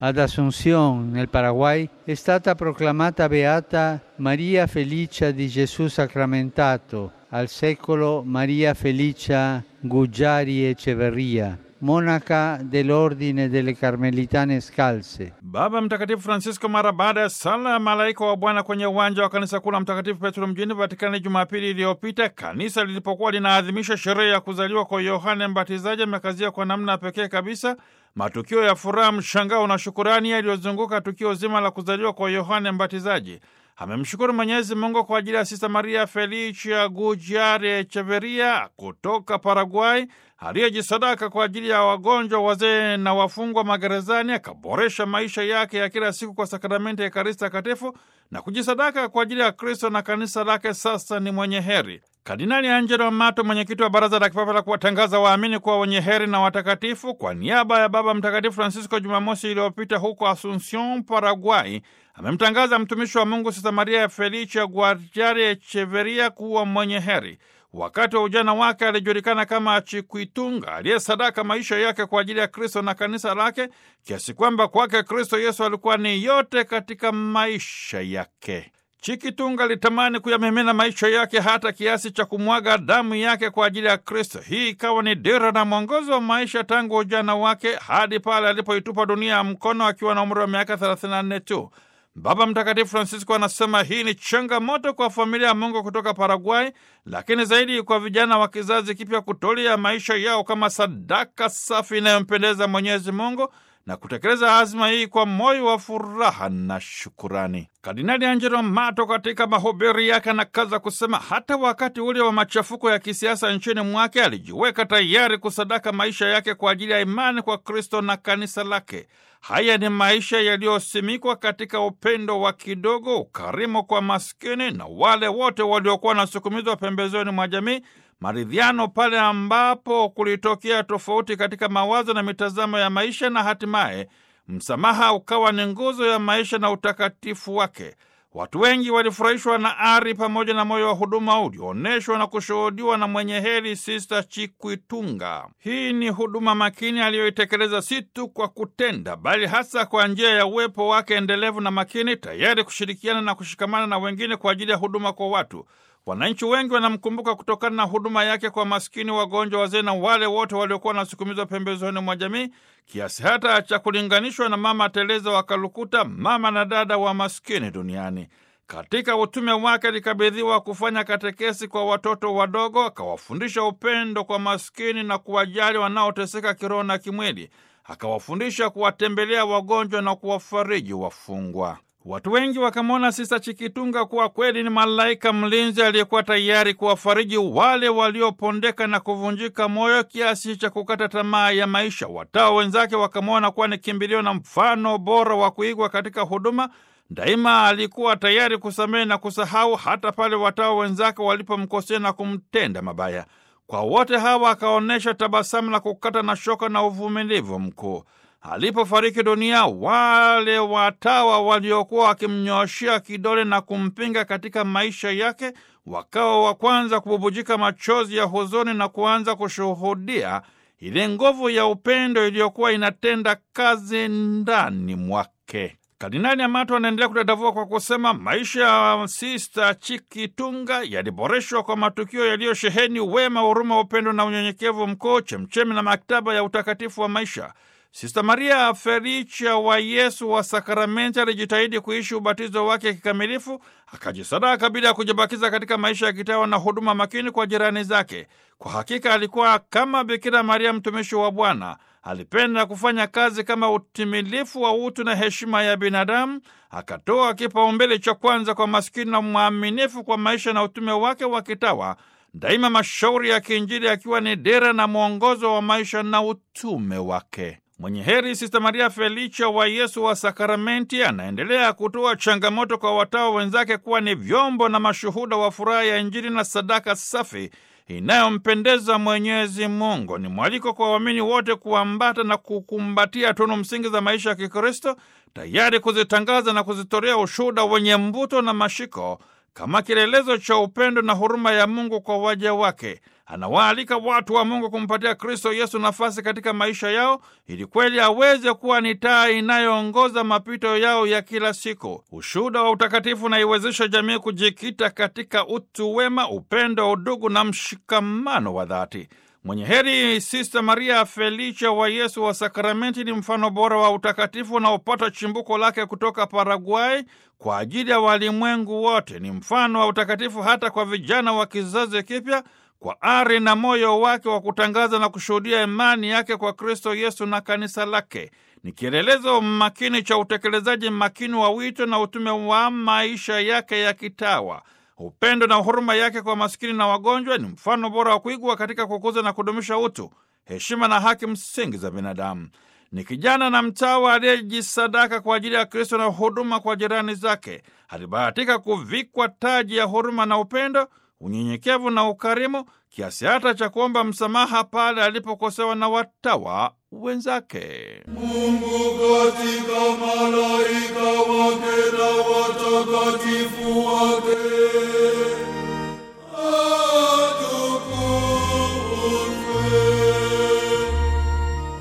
Ad Asunción, nel Paraguay, è stata proclamata beata Maria Felicia di Gesù sacramentato, al secolo Maria Felicia Guggiari Echeverria, monaca dell'Ordine delle Carmelitane Scalze. Baba Mtakatifu Francisco mara baada ya sala ya malaika wa Bwana kwenye uwanja wa kanisa kuu la Mtakatifu Petro mjini Vatikani Jumapili iliyopita, kanisa lilipokuwa linaadhimisha sherehe ya kuzaliwa kwa Yohane Mbatizaji, amekazia kwa namna pekee kabisa matukio ya furaha, mshangao na shukurani yaliyozunguka tukio zima la kuzaliwa kwa Yohane Mbatizaji. Amemshukuru Mwenyezi Mungu kwa ajili ya Sista Maria Felicia Gujare Echeveria kutoka Paraguay aliyejisadaka kwa ajili ya wagonjwa, wazee na wafungwa magerezani, akaboresha maisha yake ya kila siku kwa sakramenti ya Ekaristi Takatifu na kujisadaka kwa ajili ya Kristo na kanisa lake. Sasa ni mwenye heri. Kardinali Angelo Amato, mwenyekiti wa Baraza la Kipapa la kuwatangaza waamini kuwa wenye heri na watakatifu, kwa niaba ya Baba Mtakatifu Francisco, Jumamosi iliyopita huko Asuncion, Paraguay, amemtangaza mtumishi wa Mungu Sista Maria Felicia Guardiare Echeveria kuwa mwenye heri. Wakati wa ujana wake alijulikana kama Chikwitunga aliyesadaka maisha yake kwa ajili ya Kristo na kanisa lake, kiasi kwamba kwake Kristo Yesu alikuwa ni yote katika maisha yake. Chikitunga alitamani kuyamimina maisha yake hata kiasi cha kumwaga damu yake kwa ajili ya Kristo. Hii ikawa ni dira na mwongozo wa maisha tangu ujana wake hadi pale alipoitupa dunia ya mkono akiwa na umri wa miaka 34 tu. Baba Mtakatifu Francisco anasema hii ni changamoto kwa familia ya Mungu kutoka Paraguay, lakini zaidi kwa vijana wa kizazi kipya kutolea maisha yao kama sadaka safi inayompendeza Mwenyezi Mungu na kutekeleza azma hii kwa moyo wa furaha na shukurani. Kardinali Angelo Mato katika mahubiri yake anakaza kusema hata wakati ule wa machafuko ya kisiasa nchini mwake alijiweka tayari kusadaka maisha yake kwa ajili ya imani kwa Kristo na kanisa lake. Haya ni maisha yaliyosimikwa katika upendo wa kidogo, ukarimu kwa maskini na wale wote waliokuwa wanasukumizwa pembezoni mwa jamii, maridhiano pale ambapo kulitokea tofauti katika mawazo na mitazamo ya maisha, na hatimaye msamaha ukawa ni nguzo ya maisha na utakatifu wake. Watu wengi walifurahishwa na ari pamoja na moyo wa huduma ulioonyeshwa na kushuhudiwa na mwenye heri Sista Chikwitunga. Hii ni huduma makini aliyoitekeleza si tu kwa kutenda, bali hasa kwa njia ya uwepo wake endelevu na makini, tayari kushirikiana na kushikamana na wengine kwa ajili ya huduma kwa watu. Wananchi wengi wanamkumbuka kutokana na huduma yake kwa maskini, wagonjwa, wazee na wale wote waliokuwa wanasukumizwa pembezoni mwa jamii, kiasi hata cha kulinganishwa na Mama Teresa wa Kalukuta, mama na dada wa maskini duniani. Katika utume wake alikabidhiwa kufanya katekesi kwa watoto wadogo, akawafundisha upendo kwa maskini na kuwajali wanaoteseka kiroho na kimwili, akawafundisha kuwatembelea wagonjwa na kuwafariji wafungwa. Watu wengi wakamwona Sista Chikitunga kuwa kweli ni malaika mlinzi aliyekuwa tayari kuwafariji wale waliopondeka na kuvunjika moyo kiasi cha kukata tamaa ya maisha. Watao wenzake wakamwona kuwa ni kimbilio na mfano bora wa kuigwa katika huduma. Daima alikuwa tayari kusamehe na kusahau hata pale watao wenzake walipomkosea na kumtenda mabaya. Kwa wote hawa akaonyesha tabasamu la kukata na shoka na uvumilivu mkuu. Alipofariki dunia, wale watawa waliokuwa wakimnyooshea kidole na kumpinga katika maisha yake wakawa wa kwanza kububujika machozi ya huzuni na kuanza kushuhudia ile nguvu ya upendo iliyokuwa inatenda kazi ndani mwake. Kardinali Amato anaendelea kudadavua kwa kusema maisha ya Sista Chikitunga yaliboreshwa kwa matukio yaliyosheheni wema, huruma, upendo na unyenyekevu mkuu, chemchemi na maktaba ya utakatifu wa maisha. Sista Maria Felicia wa Yesu wa Sakramenti alijitahidi kuishi ubatizo wake kikamilifu, akajisadaka bila ya kujibakiza katika maisha ya kitawa na huduma makini kwa jirani zake. Kwa hakika alikuwa kama Bikira Maria, mtumishi wa Bwana. Alipenda kufanya kazi kama utimilifu wa utu na heshima ya binadamu, akatoa kipaumbele cha kwanza kwa maskini na mwaminifu kwa maisha na utume wake wa kitawa daima mashauri ya kiinjili akiwa ni dira na mwongozo wa maisha na utume wake. Mwenye heri Sista Maria Felicia wa Yesu wa Sakramenti anaendelea kutoa changamoto kwa watawa wenzake kuwa ni vyombo na mashuhuda wa furaha ya Injili na sadaka safi inayompendeza Mwenyezi Mungu. Ni mwaliko kwa waamini wote kuambata na kukumbatia tunu msingi za maisha ya Kikristo, tayari kuzitangaza na kuzitolea ushuhuda wenye mvuto na mashiko kama kielelezo cha upendo na huruma ya Mungu kwa waja wake. Anawaalika watu wa Mungu kumpatia Kristo Yesu nafasi katika maisha yao ili kweli aweze kuwa ni taa inayoongoza mapito yao ya kila siku. Ushuhuda wa utakatifu unaiwezesha jamii kujikita katika utu wema, upendo, udugu na mshikamano wa dhati. Mwenye heri Sista Maria Felicia wa Yesu wa Sakramenti ni mfano bora wa utakatifu unaopata chimbuko lake kutoka Paraguay kwa ajili ya walimwengu wote. Ni mfano wa utakatifu hata kwa vijana wa kizazi kipya kwa ari na moyo wake wa kutangaza na kushuhudia imani yake kwa Kristo Yesu na kanisa lake. Ni kielelezo makini cha utekelezaji makini wa wito na utume wa maisha yake ya kitawa. Upendo na huruma yake kwa masikini na wagonjwa ni mfano bora wa kuigwa katika kukuza na kudumisha utu, heshima na haki msingi za binadamu. Ni kijana na mtawa aliyejisadaka kwa ajili ya Kristo na huduma kwa jirani zake. Alibahatika kuvikwa taji ya huruma na upendo, unyenyekevu na ukarimu, kiasi hata cha kuomba msamaha pale alipokosewa na watawa wenzake. Mungu katika malaika wake na watakatifu wake